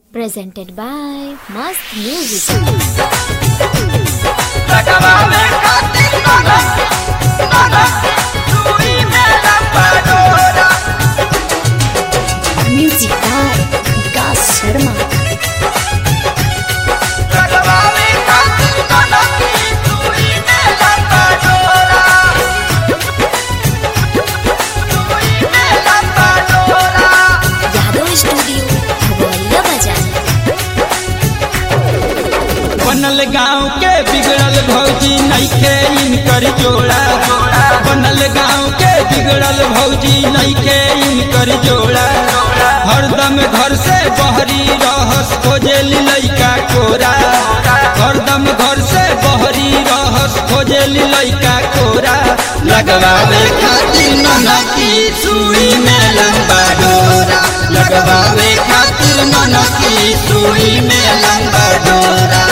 presented by Mast Music. लगावे खातिर ननद ननद सुई में लंबा Music by Vikas Sharma. लगावे खातिर ननद सुई में लंबा डोरा सुई में लंबा डोरा Yadav Studio, Bhagwaliya Bazaar. बनल गांव के बिगड़ल भौजी नइखे इनकर जोड़ा बनल गांव के बिगड़ल भौजी नइखे इनकर जोड़ा हरदम घर से बहरी रहस खोजे लइका कोरा हरदम घर से बहरी रहस खोजे लइका कोरा लगवावे खातिर ननकी सुई में लंबा डोरा लगवावे खातिर ननकी सुई में लंबा डोरा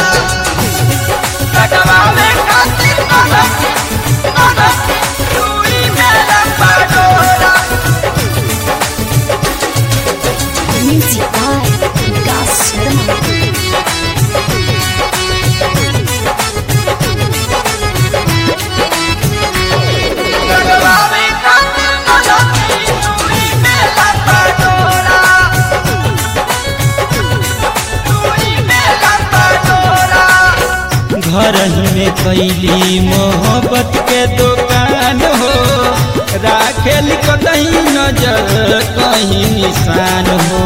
लगावे खातिर ननद ननद सुई में लंबा डोरा Music by Vikas Sharma. लगावे खातिर ननद सुई में लंबा डोरा सुई में लंबा डोरा घर ही में कैली मोहब्बत के दुकान हो राखेल कतही नजर कहीं निशान हो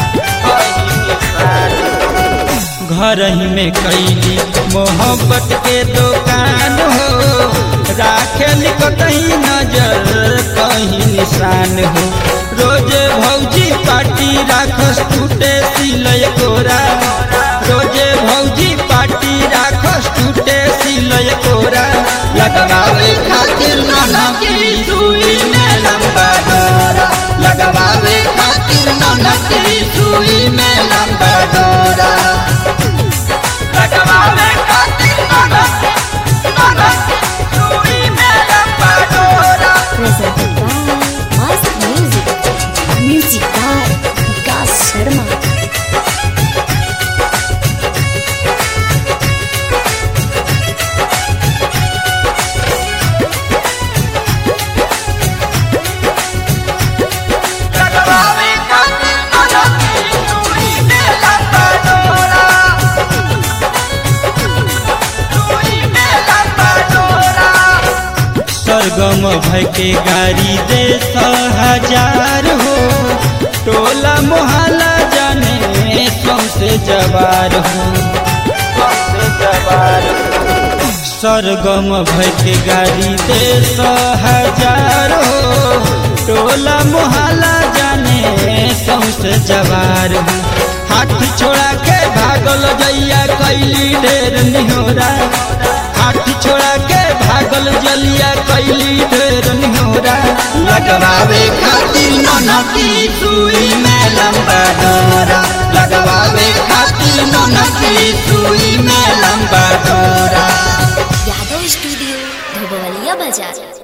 घर ही में कैली मोहब्बत के दुकान हो राखेल कतही नजर कहीं निशान हो रोज भौजी पार्टी राखस टूटे सिलय कोरा रोजे भौजी पार्टी राखस टूटे सिलय कोरा लगवावे खातिर ननकी सुई में लंबा डोरा लगवावे खातिर ननकी सुई में लंबा डोरा लगावे खातिर ननद ननद सुई में लंबा डोरा Presented by Mast Music. Music by Vikas Sharma. लगावे खातिर ननद सुई में लंबा डोरा सुई में लंबा डोरा सरगम भय के गाड़ी दे हजार हो टोला मोहल्ला जाने सौसे जवार हो सौसे जवार हो सरगम भय के गाड़ी दे हजार हो टोला मोहल्ला जाने सौसे जवार हो हाथ छोड़ा के भागल जैया कैली ढेर निहोरा हाथ छोड़ा के भागल जलिया कैली ढेर निहोरा लगवावे खातिर ननकी सुई में लंबा डोरा लगवावे खातिर ननकी सुई में लंबा डोरा Yadav Studio, Bhagwaliya Bazaar.